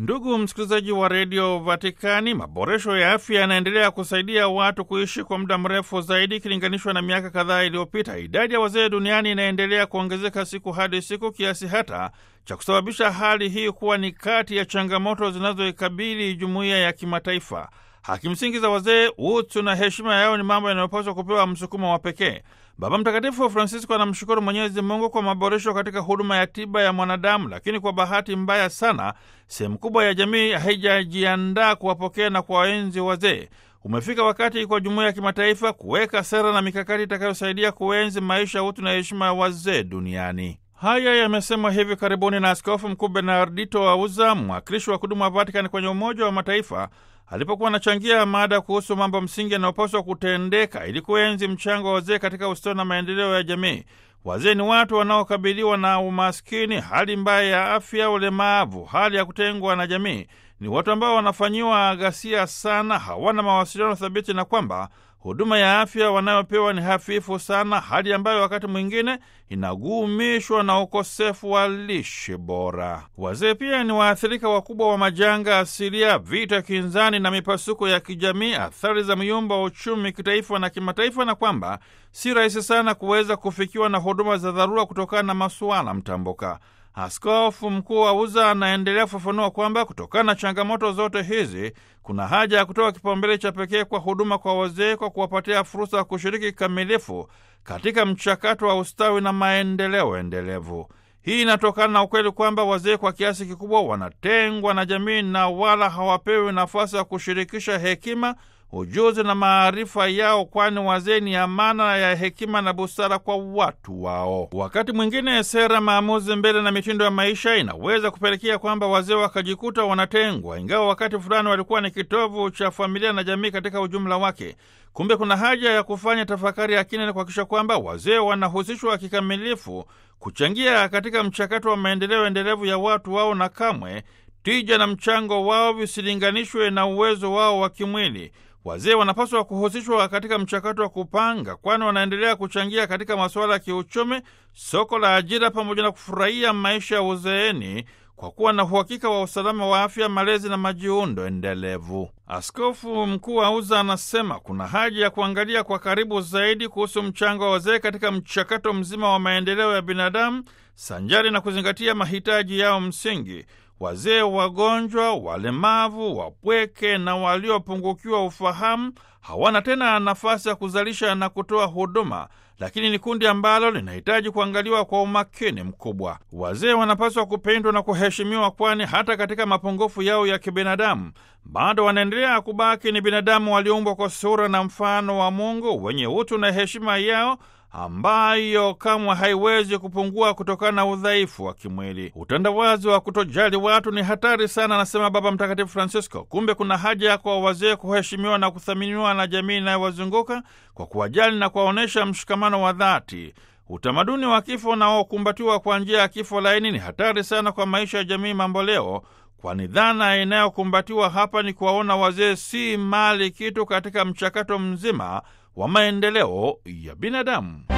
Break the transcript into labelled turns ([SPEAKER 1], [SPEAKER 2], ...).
[SPEAKER 1] Ndugu msikilizaji wa redio Vatikani, maboresho ya afya yanaendelea kusaidia watu kuishi kwa muda mrefu zaidi ikilinganishwa na miaka kadhaa iliyopita. Idadi ya wazee duniani inaendelea kuongezeka siku hadi siku, kiasi hata cha kusababisha hali hii kuwa ni kati ya changamoto zinazoikabili jumuiya ya kimataifa. Haki msingi za wazee, utu na heshima yao ni mambo yanayopaswa kupewa msukumo wa pekee. Baba Mtakatifu Francisco anamshukuru Mwenyezi Mungu kwa maboresho katika huduma ya tiba ya mwanadamu, lakini kwa bahati mbaya sana, sehemu kubwa ya jamii haijajiandaa kuwapokea na kuwaenzi wazee. Umefika wakati kwa jumuiya ya kimataifa kuweka sera na mikakati itakayosaidia kuenzi maisha, utu na heshima ya wazee duniani. Haya yamesemwa hivi karibuni na Askofu Mkuu Bernardito Wauza, mwakilishi wa kudumu wa Vatikani kwenye Umoja wa Mataifa, alipokuwa anachangia mada kuhusu mambo msingi yanayopaswa kutendeka ili kuenzi mchango wa wazee katika ustawi na maendeleo ya jamii. Wazee ni watu wanaokabiliwa na umaskini, hali mbaya ya afya, ulemavu, hali ya kutengwa na jamii. Ni watu ambao wanafanyiwa ghasia sana, hawana mawasiliano thabiti, na kwamba huduma ya afya wanayopewa ni hafifu sana, hali ambayo wakati mwingine inagumishwa na ukosefu wa lishe bora. Wazee pia ni waathirika wakubwa wa majanga asilia, vita kinzani na mipasuko ya kijamii, athari za myumba wa uchumi kitaifa na kimataifa, na kwamba si rahisi sana kuweza kufikiwa na huduma za dharura kutokana na masuala mtambuka. Askofu Mkuu Wauza anaendelea kufafanua kwamba kutokana na changamoto zote hizi kuna haja ya kutoa kipaumbele cha pekee kwa huduma kwa wazee kwa kuwapatia fursa ya kushiriki kikamilifu katika mchakato wa ustawi na maendeleo endelevu. Hii inatokana na ukweli kwamba wazee kwa kiasi kikubwa wanatengwa na jamii na wala hawapewi nafasi ya kushirikisha hekima ujuzi na maarifa yao, kwani wazee ni amana ya hekima na busara kwa watu wao. Wakati mwingine sera, maamuzi, mbele na mitindo ya maisha inaweza kupelekea kwamba wazee wakajikuta wanatengwa, ingawa wakati fulani walikuwa ni kitovu cha familia na jamii katika ujumla wake. Kumbe kuna haja ya kufanya tafakari ya kina na kuhakikisha kwamba wazee wanahusishwa kikamilifu kuchangia katika mchakato wa maendeleo endelevu ya watu wao, na kamwe tija na mchango wao visilinganishwe na uwezo wao wa kimwili. Wazee wanapaswa kuhusishwa katika mchakato wa kupanga, kwani wanaendelea kuchangia katika masuala ya kiuchumi, soko la ajira, pamoja na kufurahia maisha ya uzeeni kwa kuwa na uhakika wa usalama wa afya, malezi na majiundo endelevu. Askofu Mkuu Auza anasema kuna haja ya kuangalia kwa karibu zaidi kuhusu mchango wa wazee katika mchakato mzima wa maendeleo ya binadamu, sanjari na kuzingatia mahitaji yao msingi. Wazee wagonjwa, walemavu, wapweke na waliopungukiwa ufahamu hawana tena nafasi ya kuzalisha na kutoa huduma, lakini ni kundi ambalo linahitaji kuangaliwa kwa umakini mkubwa. Wazee wanapaswa kupendwa na kuheshimiwa, kwani hata katika mapungufu yao ya kibinadamu bado wanaendelea kubaki ni binadamu walioumbwa kwa sura na mfano wa Mungu, wenye utu na heshima yao ambayo kamwe haiwezi kupungua kutokana na udhaifu wa kimwili. Utandawazi wa kutojali watu ni hatari sana, anasema Baba Mtakatifu Francisco. Kumbe kuna haja ya kwa wazee kuheshimiwa na kuthaminiwa na jamii inayowazunguka kwa kuwajali na kuwaonyesha mshikamano wa dhati. Utamaduni wa kifo unaokumbatiwa kwa njia ya kifo laini ni hatari sana kwa maisha ya jamii mamboleo, kwani dhana inayokumbatiwa hapa ni kuwaona wazee si mali kitu katika mchakato mzima wa maendeleo ya binadamu.